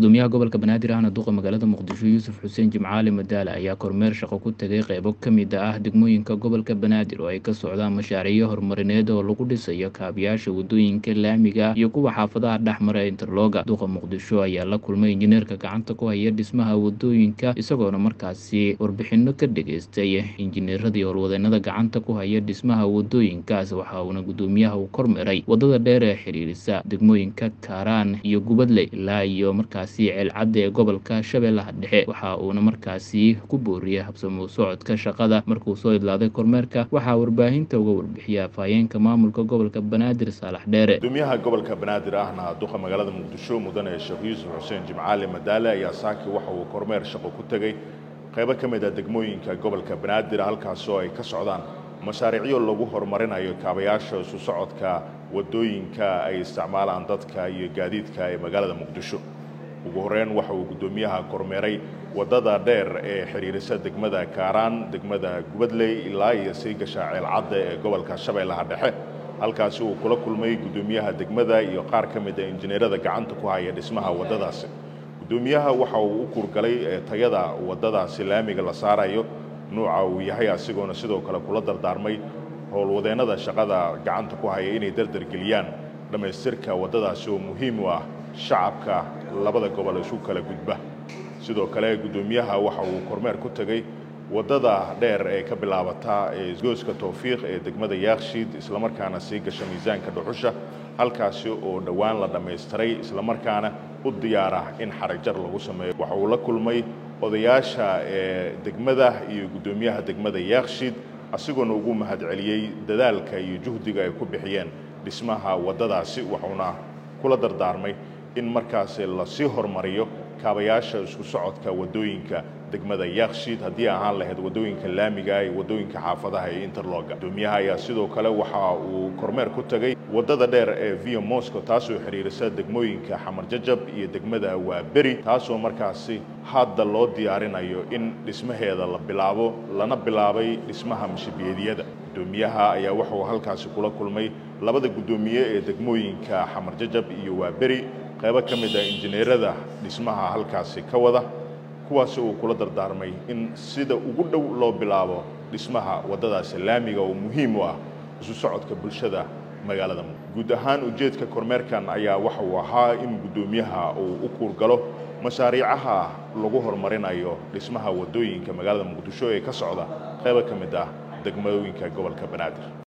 gudoomiyaha gobolka banaadir ahna duqa magaalada muqdisho yuusuf xuseen jimcaali madaale ayaa kormeer shaqo ku tegay qeybo ka mid ah degmooyinka gobolka banaadir oo ay ka socdaan mashaariiyo horumarineed oo lagu dhisayo kaabayaasha wadooyinka laamiga iyo kuwa xaafadaha dhexmara interloga duqa muqdisho ayaa la kulmay injineerka gacanta ku haya dhismaha wadooyinka isagoona markaasi warbixino ka dhageystay injineeradii howlwadeenada gacanta ku haya dhismaha wadooyinkaas waxa uuna gudoomiyaha uu kormeeray wadada dheer ee xiriirisa degmooyinka kaaraan iyo gubadle ilaa iyo markaasi ceelcadda ee gobolka shabeellaha dhexe waxa uuna markaasi ku booriyay habsamo socodka shaqada markuu soo idlaaday kormeerka waxaa warbaahinta uga warbixiyay afhayeenka maamulka gobolka banaadir saalax dheere gudoomiyaha gobolka banaadir ahna duqa magaalada muqdisho mudane sheekh yuusuf xuseen jimcaali madaale ayaa saaki waxa uu kormeer shaqo ku tegey qaybo ka mid a degmooyinka gobolka banaadir halkaasoo ay ka socdaan mashaariicyo lagu horumarinayo kaabayaasha isu socodka wadooyinka ay isticmaalaan dadka iyo gaadiidka ee magaalada muqdisho ugu horeyn waxa uu guddoomiyaha kormeeray waddada dheer ee xidhiirisa degmada kaaraan degmada gubadley ilaa iyo sii gasha ceelcadda ee gobolka shabeellaha dhexe halkaasi uu kula kulmay guddoomiyaha degmada iyo qaar ka mid a injineerada gacanta ku haya dhismaha waddadaasi guddoomiyaha waxa uu u kurgalay tayada waddadaasi laamiga la saarayo nuuca uu yahay asigoona sidoo kale kula dardaarmay howlwadeennada shaqada gacanta ku haya inay dardargeliyaan dhammaystirka waddadaasi oo muhiim u ah shacabka labada gobol isu kala gudba sidoo kale guddoomiyaha waxa uu kormeer ku tegey waddada dheer ee ka bilaabata gooska towfiiq ee degmada yaakshiid islamarkaana sii gasha miisaanka dhuxusha halkaasi oo dhowaan la dhammaystiray islamarkaana u diyaara in xaragjar lagu sameeyo waxa uu la kulmay odayaasha ee degmada iyo guddoomiyaha degmada yaakshiid asigoona ugu mahadceliyey dadaalka iyo juhdiga ay ku bixiyeen dhismaha waddadaasi wuxuuna kula dardaarmay in markaasi lasii horumariyo kaabayaasha isku socodka waddooyinka degmada yaakshiid haddii ahaan lahayd waddooyinka laamiga iyo waddooyinka xaafadaha iyo interloga gudoomiyaha ayaa sidoo kale waxa uu kormeer ku tegey waddada dheer ee via mosco taasoo xidhiirisa degmooyinka xamar jajab iyo degmada waaberi taasoo markaasi hadda loo diyaarinayo in dhismaheeda la bilaabo lana bilaabay dhismaha mashabiyeedyada gudoomiyaha ayaa wuxuu halkaasi kula kulmay labada guddoomiye ee degmooyinka xamar jajab iyo waaberi qaybo ka mid ah injineerada dhismaha halkaasi ka wada kuwaasi uu kula dardaarmay in sida ugu dhow loo bilaabo dhismaha waddadaasi laamiga oo muhiim u ah isu socodka bulshada magaalada guud ahaan ujeedka kormeerkan ayaa waxa uu ahaa in guddoomiyaha uu u kuurgalo mashaariicaha lagu horumarinayo dhismaha waddooyinka magaalada muqdisho ee ka socda qaybo ka mid ah degmooyinka gobolka banaadir